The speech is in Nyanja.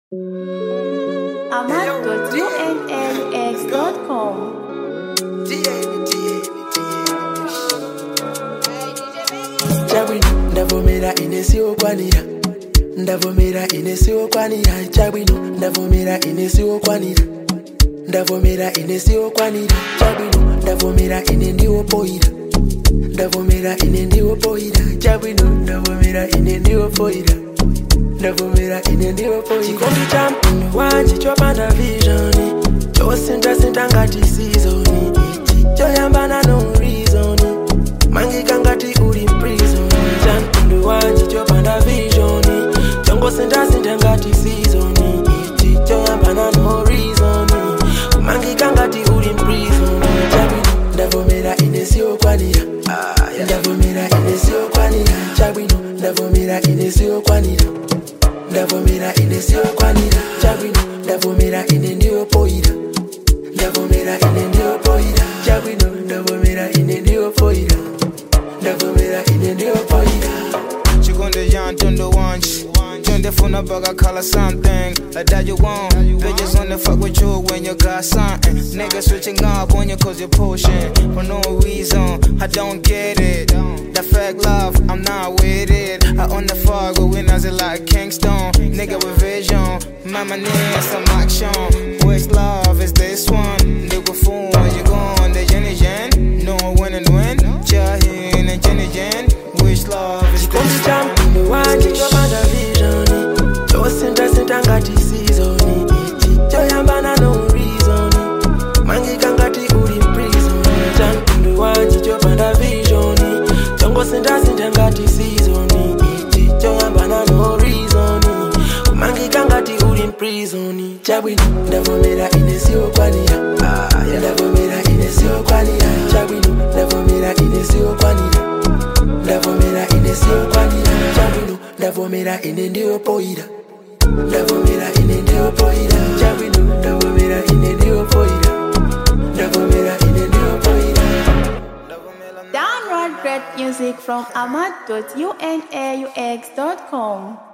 amat.unlx.com. chabwino ndavomera ine siwokwanira ndavomera ine siwokwanira chabwino ndavomera ine siwokwanira ndavomera ine siwokwanira chabwino ndavomera ine ndiwopoira ndavomera ine ndiwopoira chabwino ndavomera ine ndiwopoira ndavomera ine ndiwopoira chikondi cha mpino wanje chopanda vizhoni chosindasinda ngati sizoni ichi choyambana no reason mangika ngati uli prison cha mpino wanje chopanda vizhoni chongosindasinda ngati sizoni ichi choyambana no reason mangika ngati uli prison chabwino ndavomera ine siokwanira ndavomera ine siokwanira chabwino ndavomera ine siokwanira ndavomera ine siokwanira chabwino ndavomera ine ndiyopoira ndavomera ine ndiyopoira chabwino ndavomera ine ndiyopoira ndavomera ine ndiyopoira Chikunde yan tundu wanch Tunde funa baga color something Like that you want Bitches only fuck with you when you got something Niggas switching up on you cause you're pushing For no reason, I don't get it That fake love, I'm not with it I own the fuck with winners it like Kingston Nigga with vision, mama need some action Which love is this one? Nigga fool, you gone, the Jenny Jen No win and win, Jahin and Jenny Jen Which love is chikondi this cha one? mpino wanje chopanda vizhoni chosindasinda ngati sizoni ichi choyambana no reason mangika ngati uli prison cha mpino wanje chopanda vizhoni chongosindasinda ngati sizoni ichi choyambana no reason mangika ngati uli prison chabwino ndavomera ine siokwanira ndavomera ine siokwanira chabwino ndavomera ine siokwanira ndavomera ine siokwanira chabwino ndavomera ine ndiyopoira ndavomera ine ndiyopoira chabwino ndavomera ine ndiyopoira ndavomera ine ndiyopoira Download great music from amat.unlux.com.